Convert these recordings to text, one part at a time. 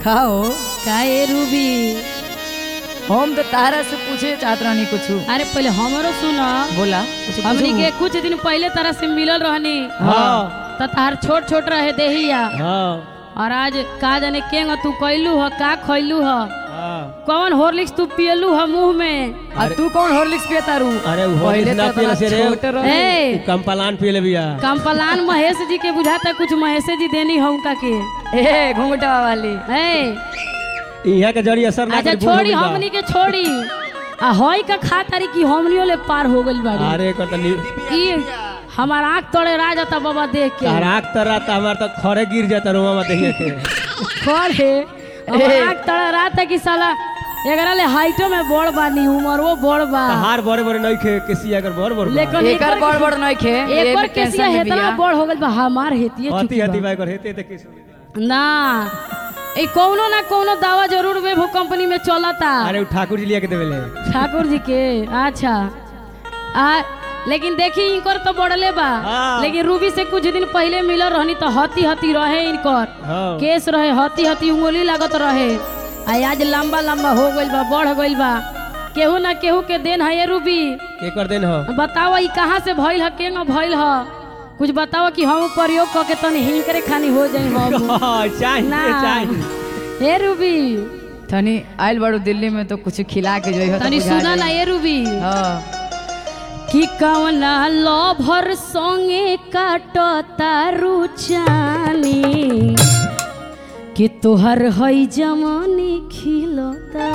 खाओ का ए रूबी हम तो तारा से पूछे चाहत रहनी कुछ अरे पहले हमरो सुन बोला कुछ हमनी पूछू? के कुछ दिन पहले तरह से मिलल रहनी हाँ तो तार छोट छोट रहे देहिया हाँ और आज का जाने केंग तू कैलू ह का खैलू ह हाँ कौन हॉर्लिक्स तू पियलू ह मुंह में आ तू कौन हॉर्लिक्स पिया तारू अरे वो पहले हॉर्लिक्स ना तो पियले से रे। छोटे रहे ए कंपलान पियले बिया कंपलान महेश जी के बुझाता कुछ महेश जी देनी हम का के ए घूंघटा वाली ए यहाँ के जड़ी असर ना अच्छा करी, बूढ़ हो छोड़ी गइल बा। हमनी के छोड़ी आ हई का खा तारी की हमनियो ले पार हो गइल बाड़ी अरे कर तनी ई हमार आंख तोड़े रा जाता बाबा देख के तहराक तरह त हमार तो खरे गिर जाता रोमा में देखिए के खर है हमार आंख तोड़े रा था कि साला एकरा ले हाइटो में बड़ बानी उमर वो बड़ बा हार बड़े बड़े नहीं खे किसी अगर बड़ बड़ बा। लेकिन एकर बड़ बड़ नहीं खे एक बार केसिया हेतना बड़ हो गइल बा हमार हेतिए हती चुकी हती बा। बाई कर हेते त किस ना ए कौनो ना कौनो दावा जरूर वेभो कंपनी में चलता अरे उ ठाकुर जी लिया के देवेले ठाकुर जी के अच्छा आ लेकिन देखी इनकर तो बढ़ले बा हाँ। लेकिन रूबी से कुछ दिन पहले मिलल रहनी तो हती हती रहे इनकर हाँ केस रहे हती हती उंगली लागत रहे आ आज लंबा लंबा हो गइल बा बढ़ गइल बा केहू ना केहू के देन है ये रूबी के कर देन हो बताओ ई कहाँ से भइल ह केंग भइल ह कुछ बताओ कि हम प्रयोग क के तनी हिंकरे खानी हो जाई हम चाहिए ना चाहिए हे रूबी तनी आइल बाड़ू दिल्ली में तो कुछ खिला के जोई हो तनी सुना ना ये रूबी हां कि कवना लभर संगे काटो तारू चानी कि तोहर हई जमानी खिलता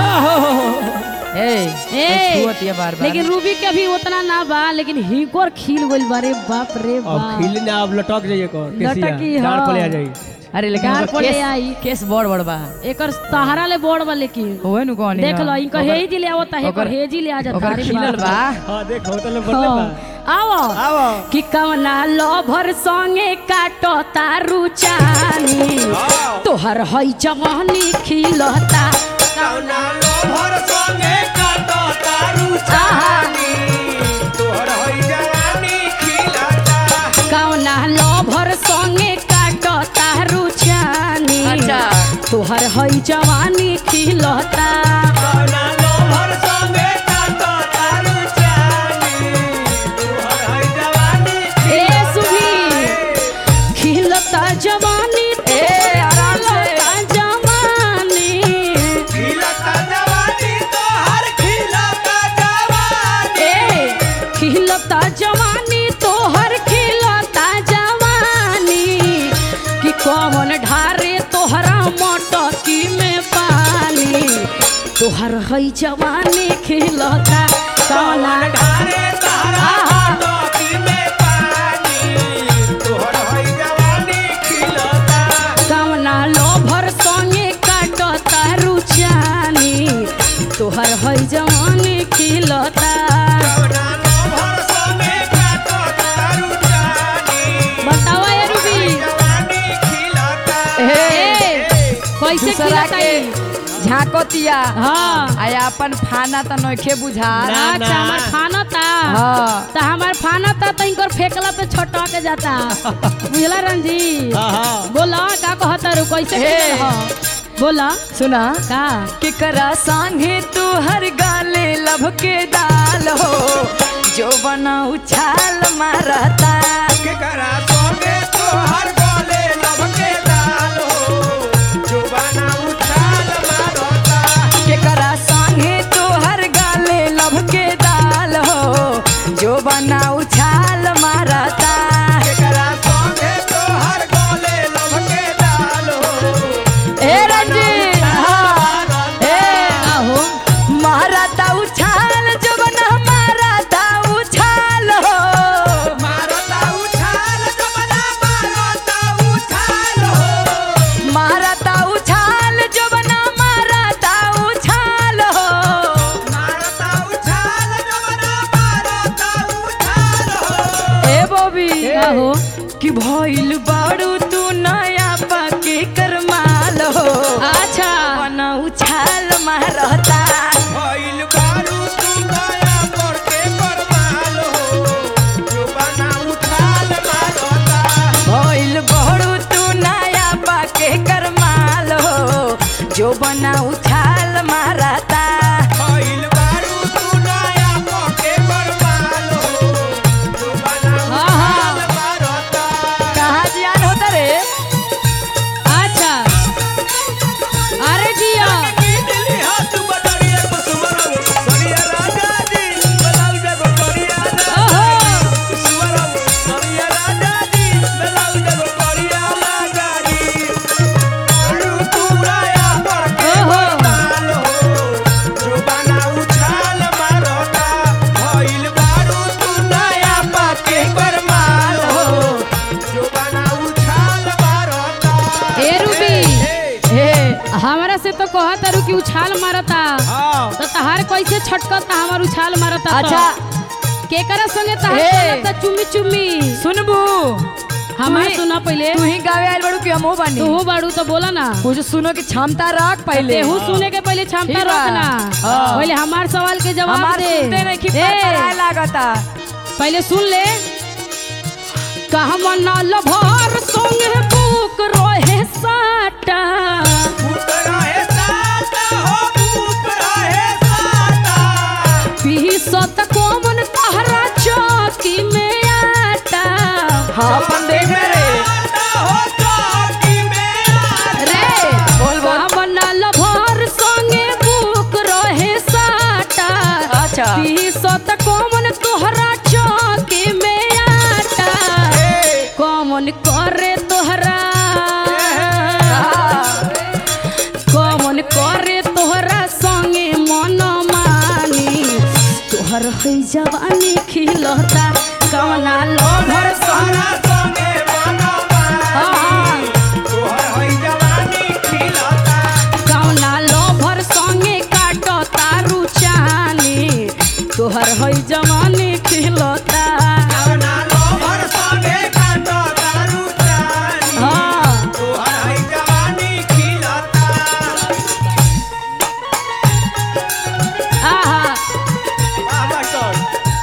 ए ए, छुअत ये बार बार लेकिन रूबी के भी उतना ना बा लेकिन हिंकोर खिल गइल बारे बाप रे अब बाप खिल ना अब लटक जाइए को लटकी, केसिया डाल हाँ। पले आ जाई अरे लेकिन गार ओकर पड़े केस आई। केस बड़ बड़ बा एकर तहारा ले बोड़ बा लेकिन होए नु कोनी देख लो इनकर हेजी ले आवता है ओकर- हेजी ले आ जाता ओकर अरे खिलल बाप बा रे। हां देख होटल में बढ़ले बा हाँ, आओ आओ कि कवना लभर संगे काटो तारू चानी तोहर हई जवानी खिलता कौना लोभर संगे काटो तारू चानी, तोहर होई जवानी खिलता कवना लभर संगे काटो तारू चानी अच्छा तोहर हई जवानी खिलता कौना लोभर संगे काटो तारू चानी तोहर होई जवानी ए सुभी खिलता जवानी ए, आराम से। खिलता जवानी खिलता जवानी तोहर खिलता जवानी ए खिलता जवानी तोहर खिलता जवानी कि कौन ढारे तोहरा मटकी में पानी तोहर हई जवानी खिलता कौन ढारे तारा टोपी में पानी तोहर होई जवानी खिलता कवना लोभर संगे काटो तारू चानी तोहर हई जवानी खिलता कौना लोभर संगे काटो तारू चानी बताओ ये रूबी जवानी खिलता ए, कैसे दूसरा खिलता के ई? झाकोतिया हाँ आय अपन खाना त नइखे बुझा ना, अच्छा ना। हमार खाना था हाँ तो हमार खाना था तो इनकर फेंकला पे छटक जाता बुझला रंजी हां हां बोला का कहता रू कैसे हे। खिलल ह? बोला सुना का केकरा संगे तू हर गाले लभ के दाल हो जो बना उछाल मारता के करा सोगे तोहर बोले लब के दाल हो जो बना उछाल मारता केकरा संगे तू हर गाले लभ के दाल हो जो बना उछाल मारता के करा सोगे तोहर बोले लब के दाल हो ए रंजीत हाँ ए आहो मारता उछाल जो बना मारता उछाल हो मारता उछाल जो बना मारता उछाल हो मारता उछाल जो बना मारता उछाल हो मारता उछाल जो बना मारता उछाल हो ए बॉबी आहो कि भइल बाड़ू तू नया पाके करमाल हो अच्छा बना उछाल मारता भइल बारू तू नया पर के परमाल हो जो बना उछाल मारता भइल बाड़ू तू नया पाके करमाल हो जो बना उछाल मारता भइल बारू तू नया पके बरमाल हो जो बना हाँ, हाँ। उछाल मारता कहाँ जियान होता रे अच्छा अरे जिया दिल्ली हाथ बटरिया कुसुमरम सरिया राजा जी बलाउ जगो करिया ओहो। कुसुमरम सरिया राजा जी बलाउ जगो करिया राजा जी बारू तू नया पके ओहो। बरमाल हो जो बना उछाल मारता भइल बारू तू नया पके बरमाल हो जो बना उछाल मारता ए रूबी हे हमारा से तो कहत तारू कि उछाल मारता हाँ तो तहार कैसे छटकता हमार उछाल मारता तो? अच्छा केकरा संगे तहार ए। चलता चुम्मी चुम्मी सुनबू हमार तू ही- सुना पहले तू ही गावे आयल बड़ू कि हमहू बानी तू बाड़ू तो बोला ना कुछ सुनो की क्षमता रख पहले तेहू सुने के पहले क्षमता ठीक बा। रखना हाँ। पहले हमार सवाल के जवाब हमार दे सुनते नहीं कि ए, पराए लागता पहले सुन ले कहवा नाल भर संगे बुक रहे साटा भूत रहे साता हो भूत रहे साता पीसत कोमन तहरा चौकी में आटा हाँ अपन देख में रे साता हो चौकी में आटा। रे बोल बोल कहवा नाल भर संगे बुक रहे साटा अच्छा पीसत कोमन तोहरा चौकी में आटा ए, कौन करे तोहरा हाँ। कौन करे तोहरा संगे मन मानी तोहर है जवानी खिलता कौना लोभर संग तोहरा संगे मनमानी, तोहर है जवानी खिलता। कौना लोभर संगे काटो तारू चानी तोहर है जवानी खिलता कवना लोभर संगे काटो दारू चानी, हाँ तोहर है जवानी खिलता। आहा वाह, मास्टर।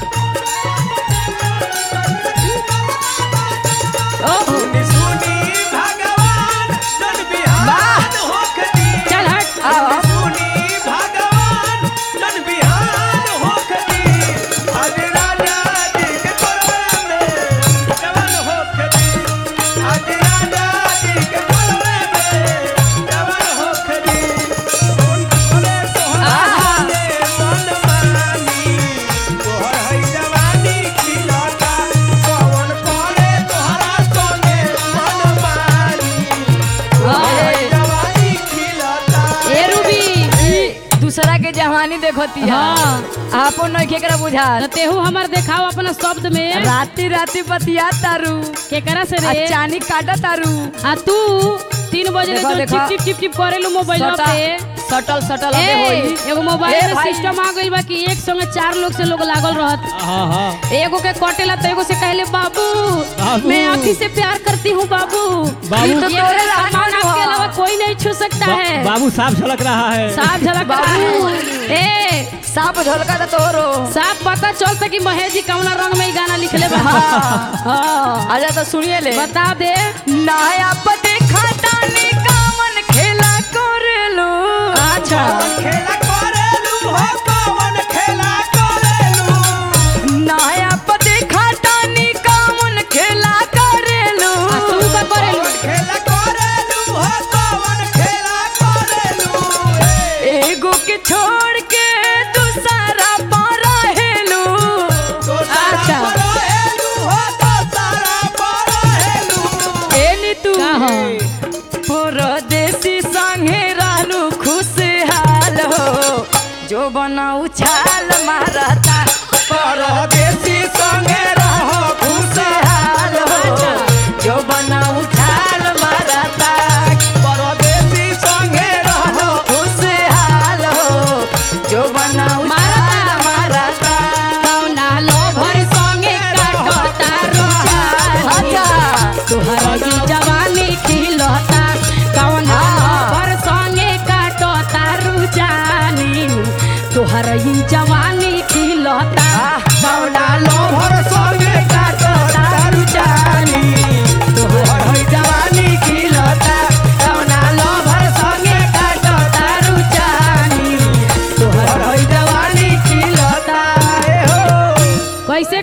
ओहो सुनी सुनी भगवान जन बिहान होखती चल हट आओ। सुनी भगवान जन बिहान होखती आज राजा जी के कोरवे में जवान होखती आज राजा जी के कोरवे में जवान होखती सुन सुने तोहरा दे मन मानी तोहर है जवानी खिलता कौन करे तोहरा संगे मन मानी तोहर है जवानी खिलता ए रूबी दूसरा के जवानी देखती है हाँ। आपो नहीं केकरा बुझा तो तेहू हमार देखाओ अपना शब्द में राती राती बतिया तारू केकरा से आ रे चानी काटा तारू आ तू तीन बजे देखो, जो देखो। चिप चिप चिप चिप करेलू मोबाइल पे सटल सटल ए, अबे होई एगो ए मोबाइल में भाई। सिस्टम आ गइल बा कि एक संगे चार लोग से लोग लागल रहत एगो के कटेला तो एगो से कहले बाबू बाबू। मैं आँखी से प्यार करती हूँ बाबू बाबू। ये तो तोरे सामान लाज आपके हुआ। अलावा कोई नहीं छू सकता है बाबू साफ झलक रहा है साफ झलक रहा है ए साप झोलका तो तोरो साफ पता चलता कि महेश जी कौना रंग में ई गाना लिखले बा हाँ। हाँ आजा तो सुनिए ले बता दे नया पते खाटाने कामन खेला करेलो अच्छा खेला करेलू हो कौन खेला करेलू नया पते खाटाने कामन खेला करेलो आ तू का करेलू कौन खेला करेलू हो कौन खेला करेलू एगो के छोड़ के दूसरा पर रहेलो तो अच्छा। सारा परहेलू हो तो सारा परहेलू ए नीतू का हो? परदेसी संगे रहलू खुशहाल हो जो बना उछाल मारता परदेसी संगे रहो खुशहाल हो जो बना उछाल मारता परदेसी संगे रहो खुशहाल हो जो बना उछाल मारता कौना लोभर संगे काटता रुचानी अच्छा तोहर ई जवानी खिलता कौना लोभर संगे काटता रुचानी तोहर ई जवानी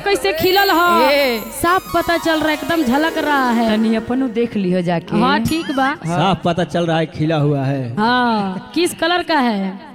कैसे खिलल ह ए। साफ पता चल रहा है एकदम झलक रहा है तनी अपनो देख लियो जाके हाँ ठीक बा साफ पता चल रहा है खिला हुआ है हाँ किस कलर का है